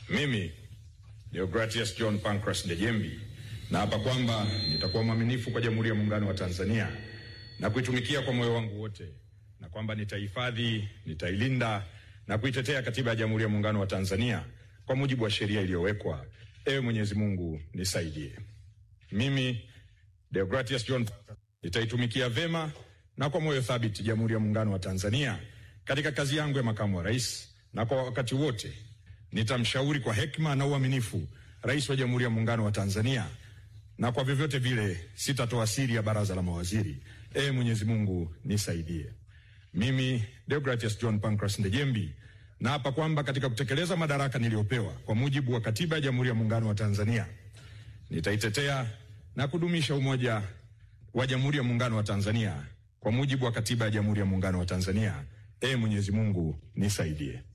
Mimi Deogratius John Pancras Ndejembi naapa kwamba nitakuwa mwaminifu kwa Jamhuri ya Muungano wa Tanzania na kuitumikia kwa moyo wangu wote, na kwamba nitahifadhi, nitailinda na kuitetea Katiba ya Jamhuri ya Muungano wa Tanzania kwa mujibu wa sheria iliyowekwa. Ewe Mwenyezi Mungu nisaidie. Mimi Deogratius John nitaitumikia vema na kwa moyo thabiti Jamhuri ya Muungano wa Tanzania katika kazi yangu ya makamu wa rais, na kwa wakati wote nitamshauri kwa hekima na uaminifu Rais wa Jamhuri ya Muungano wa Tanzania, na kwa vyovyote vile sitatoa siri ya baraza la mawaziri. Ee Mwenyezi Mungu nisaidie. Mimi Deogratius John Pancras Ndejembi naapa kwamba katika kutekeleza madaraka niliyopewa kwa mujibu wa Katiba ya Jamhuri ya Muungano wa Tanzania nitaitetea na kudumisha umoja wa Jamhuri ya Muungano wa Tanzania kwa mujibu wa Katiba ya Jamhuri ya Muungano wa Tanzania. Ee Mwenyezi Mungu nisaidie.